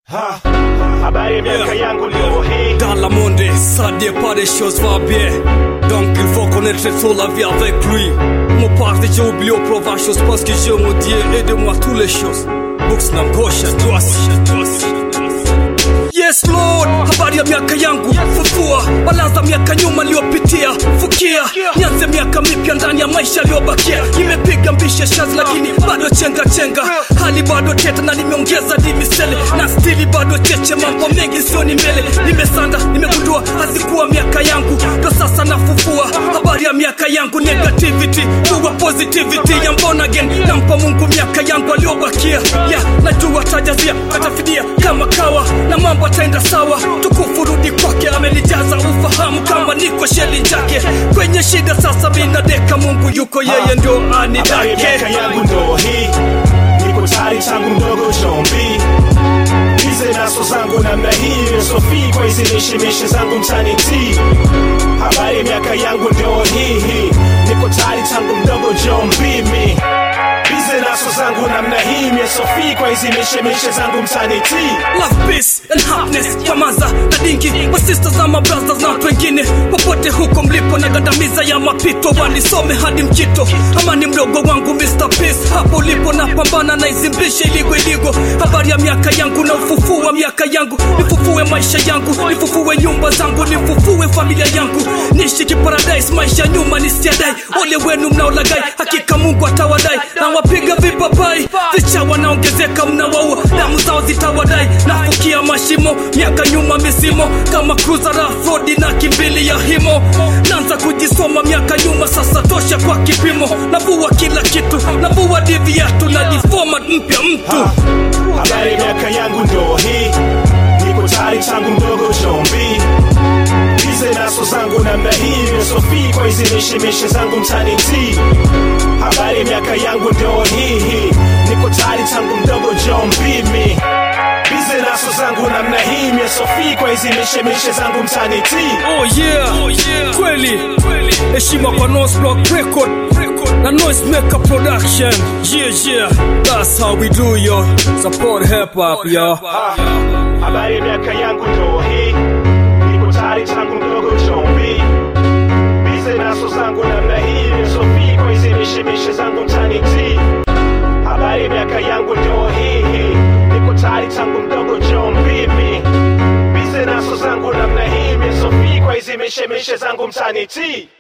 Ha, habari ya miaka yangu leo hii Dans la monde, ça dépend des choses va bien. Donc il faut connaître sur la vie avec lui. Mon père, j'ai oublié au province chose parce que j'ai mon Dieu, aide-moi toutes les choses. Books na ngosha, twasi. Yes Lord, habari ya miaka yangu fufua, balanza miaka nyuma liyopitia, fukia nianze miaka mipya ndani ya maisha aliyobakia. Nimepiga mbishe shazi lakini bado chenga chenga, hali bado teta na nimeongeza dimisele na stili bado cheche, mambo mengi sioni mbele. Nimesanda, nimegundua hazikuwa miaka yangu, ndo sasa nafufua habari ya miaka yangu, negativity kuwa positivity ya mbona again, nampa Mungu miaka yangu aliyobakia, yeah, najua tajazia atafidia kama kawa na mambo ataenda sawa, tukufu rudi kwake, amenijaza ufahamu kama niko sheli chake kwenye shida. Sasa mina deka, Mungu yuko, yeye ndio habari ya anidake. miaka yangu ndo hii niko tayari tangu mdogo chombi bize naso zangu namna hii sofi kwa hizi mishemishe zangu mtani ti habari ya miaka yangu ndo hii hii niko tayari tangu mdogo jombi mi bize naso zangu namna hii sofi kwa hizi mishemishe zangu mtani ti love peace and happiness nyamaza na dingi wa sisters na mabrothers na watu wengine popote huko mlipo na gandamiza ya mapito wanisome hadi mkito amani mdogo wangu Mr. Peace hapo ulipo na pambana na izimbishe iligo iligo habari ya miaka yangu na ufufua miaka yangu nifufue maisha yangu nifufue nyumba zangu nifufue familia yangu niishi kiparadise maisha nyuma nisiadai ole wenu mnaolagai hakika Mungu atawadai na wapiga vipapai vicha wanaongezeka mnawaua damu zao zitawadai nafukia mashimo miaka nyuma misimo kama cruiser rough road na kimbili ya himo naanza kujisoma miaka nyuma sasa tosha kwa kipimo navua kila kitu navua diviatu na diformat mpya mtu habari ya miaka yangu ndo hii niko tayari tangu mdogo chombi bize naso zangu namna hii sofi kwa hizi mishemishe zangu mtani ti habari ya miaka yangu ndo hii hii niko tayari tangu mdogo jombi mi bize naso zangu namna hii sofi kwa hizi mishemishe zangu mtani ti Oh yeah, oh yeah. Kweli heshima kwa Nose Block Record na Noise Maker Production yeah yeah that's how we do yo support hip hop yo habari ya miaka yangu ndo hii niko tayari tangu mdogo chombi bize naso zangu namna hii sofi kwa hizi mishemishe zangu mtani ti habari ya miaka yangu ndo hii hii niko tayari tangu mdogo chombi mi bize naso zangu namna hii sofi kwa hizi mishemishe zangu mtani ti